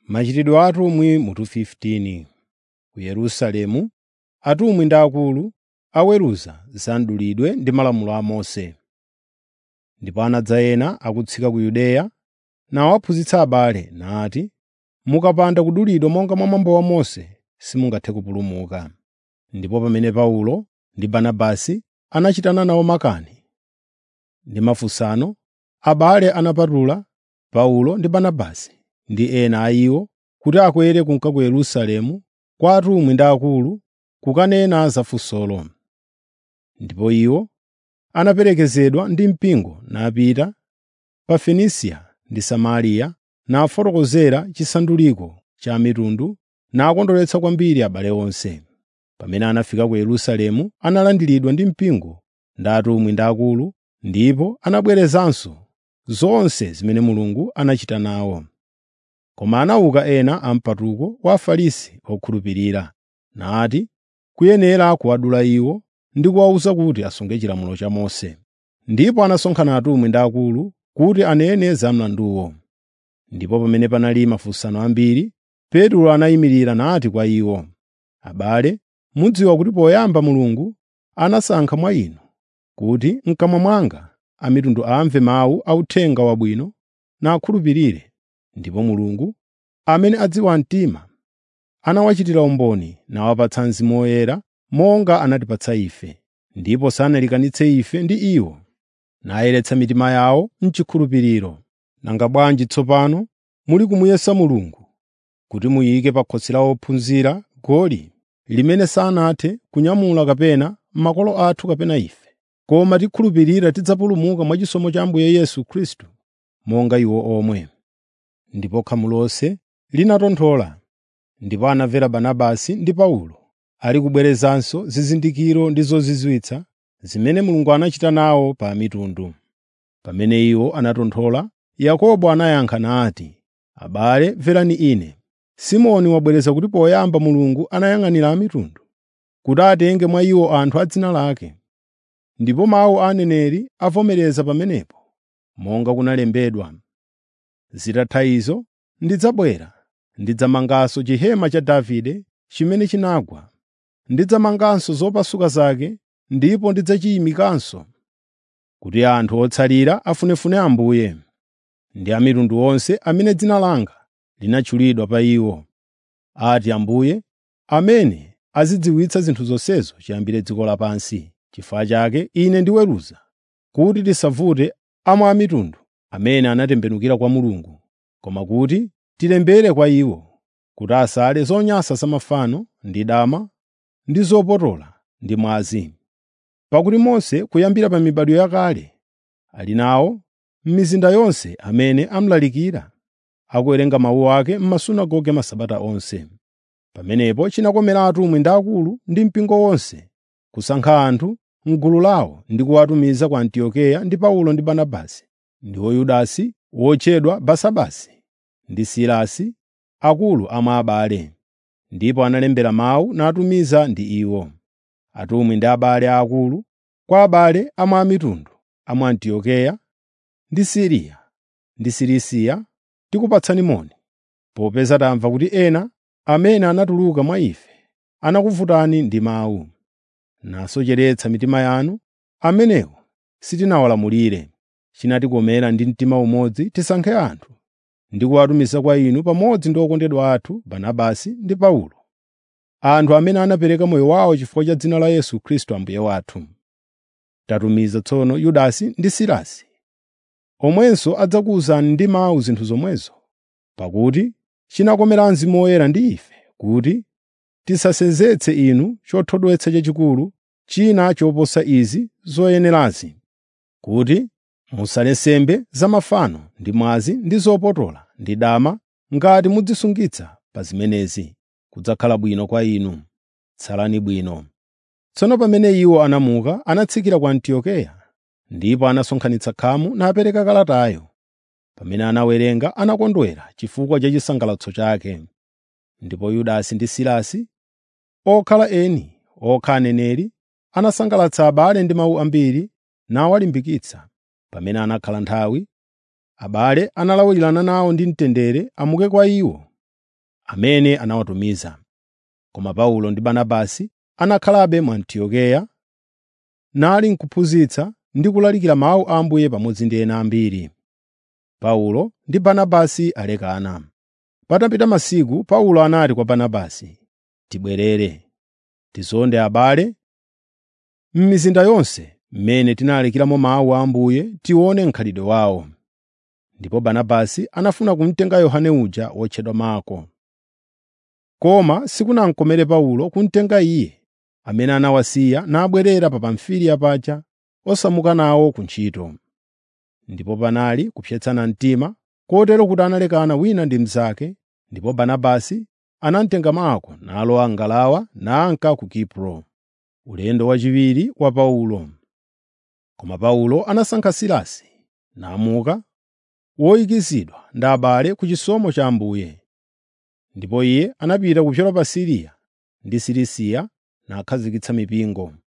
Machitidwe a atumwi mutu 15 Ku Yerusalemu, atumwi ndi akulu aweruza za mdulidwe ndi malamulo a Mose. Ndipo anadza ena akutsika ku Yudeya nawaphunzitsa abale, nati, “Mukapanda kudulidwa monga mwa mwambo wa Mose, simungathe kupulumuka.” Ndipo pamene Paulo ndi Barnabasi anachitana nawo makani ndi mafunsano, abale anapatula Paulo ndi Barnabasi ndi ena a iwo kuti akwere kunka ku Yerusalemu kwa atumwi ndi akulu kukanena za funsolo. Ndipo iwo anaperekezedwa ndi mpingo napita pa Fenisia ndi Samariya nafotokozera chisanduliko cha mitundu nakondweretsa kwambiri abale onse. Pamene anafika ku Yerusalemu analandiridwa ndi mpingo ndi atumwi ndi akulu ndipo anabwerezanso zonse zimene Mulungu anachita nawo. Koma anauka ena a mpatuko wa Afarisi okhulupirira, nati kuyenera kuwadula iwo ndi kuwawuza kuti asunge chilamulo cha Mose. Ndipo anasonkhana atumwi ndi akulu kuti anene za mlanduwo. Ndipo pamene panali mafunsano ambiri, Petro anayimirira nati kwa iwo, “Abale, mudziwa kuti poyamba Mulungu anasankha mwa inu kuti m'kamwa mwanga a mitundu amve mawu a Uthenga Wabwino nakhulupirire. Ndipo Mulungu, amene adziwa mtima, anawachitira umboni nawapatsa Mzimu Woyera monga anatipatsa ife, ndipo sanalekanitse ife ndi iwo, nayeretsa mitima yawo m'chikhulupiriro. Nanga bwanji tsopano muli kumuyesa Mulungu kuti muyike pa khosi la ophunzira goli limene sanathe kunyamula kapena makolo athu kapena ife, koma tikhulupirira tidzapulumuka mwachisomo cha Ambuye Yesu Khristu monga iwo omwe. Ndipo khamu lonse linatonthola, ndipo anamvera Barnabasi ndi Paulo ali kubwerezanso zizindikiro ndi zozizwitsa zimene Mulungu anachita nawo pa mitundu. Pamene iwo anatonthola, Yakobo anayankha nati, “Abale, mverani ine. Simoni wabwereza kuti poyamba Mulungu anayang'anira a mitundu, kuti atenge mwa iwo anthu a dzina lake. Ndipo mawu a aneneri avomereza pamenepo, monga kunalembedwa: “Zitatha izo, ndidzabwera, ndidzamanganso chihema cha Davide chimene chinagwa. Ndidzamanganso zopasuka zake ndipo ndidzachiyimikanso, kuti anthu otsalira afunefune Ambuye, ndi a mitundu onse amene dzina langa linatchulidwa pa iwo. Ati Ambuye, amene azidziwitsa zinthu zonsezo chiyambire dziko lapansi. Chifukwa chake ine ndiweruza kuti tisavute amwe a mitundu amene anatembenukira kwa Mulungu, koma kuti tilembere kwa iwo, kuti asale zonyansa za mafano ndi dama ndi zopotola ndi mwazi. Pakuti Mose kuyambira pa mibado yakale ali nawo m'mizinda yonse amene amulalikira, akuwerenga mawu ake m'masunagoge masabata onse. Pamenepo chinakomera atumwi ndi akulu ndi mpingo wonse kusankha anthu m'gulu lawo ndi kuwatumiza ku Antiokeya ndi Paulo ndi Barnabasi, ndiwo Yudasi wotchedwa Basabasi ndi Silasi, akulu a mwa abale. Ndipo analembera mawu natumiza ndi iwo. Atumwi ndi abale aakulu kwa abale a mwa mitundu a mu Antiokeya ndi Siriya ndi Silisiya tikupatsani moni, popeza tamva kuti ena amene anatuluka mwa ife anakuvutani ndi mawu, nasocheretsa mitima yanu. Amenewo sitinawalamulire. Chinatikomera ndi mtima umodzi tisankhe anthu ndi kuwatumiza kwa inu pamodzi ndi okondedwa athu Barnabasi ndi Paulo, anthu amene anapereka moyo wawo chifukwa cha dzina la Yesu Khristu Ambuye wathu. Tatumiza tsono Yudasi ndi Silasi, omwenso adzakuwuzani ndi mawu zinthu zomwezo, pakuti chinakomera Mzimu Woyera ndi ife kuti tisasenzetse inu chothodwetsa chachikulu china choposa izi zoyenerazi, kuti musale nsembe za mafano ndi mwazi ndi zopotola ndi dama ngati mudzisungitsa pa zimenezi, kudzakhala bwino kwa inu. Tsalani bwino. Tsono pamene iwo anamuka, anatsikira ku Antiokeya, ndipo anasonkhanitsa khamu napereka kalatayo. Pamene anawerenga, anakondwera chifukwa cha chisangalatso chake. Ndipo Yudasi ndi Silasi, okhala eni, okhala aneneri, anasangalatsa abale ndi mawu ambiri nawalimbikitsa. Pamene anakhala nthawi, abale analawirana nawo ndi mtendere amuke kwa iwo. amene anawatumiza. Koma Paulo ndi Barnabasi anakhalabe mu Antiokeya, nali nkuphunzitsa ndi kulalikira mawu a Ambuye pamodzi ndi ena ambiri. Paulo ndi Barnabasi alekana. Patapita masiku Paulo anati kwa Barnabasi, “Tibwerere, tizonde abale m'mizinda yonse mmene tinalalikiramo mawu a Ambuye tione mkhalidwe wawo.” Ndipo Barnabasi anafuna kumtenga Yohane uja wotchedwa Marko. Koma sikunamkomere Paulo kumtenga iye, amene anawasiya nabwerera pa Pamfiliya paja osamuka nawo ku ntchito. Ndipo panali kupsetsana mtima, kotero kuti analekana wina ndi mnzake, ndipo Barnabasi anamtenga Marko nalowa ngalawa nanka ku Kipro, ulendo wachiwiri wa Paulo. Koma Paulo anasankha Silasi, namuka, woyikizidwa ndi abale ku chisomo cha Ambuye. Ndipo iye anapita kupyola pa Siriya ndi Silisiya nakhazikitsa mipingo.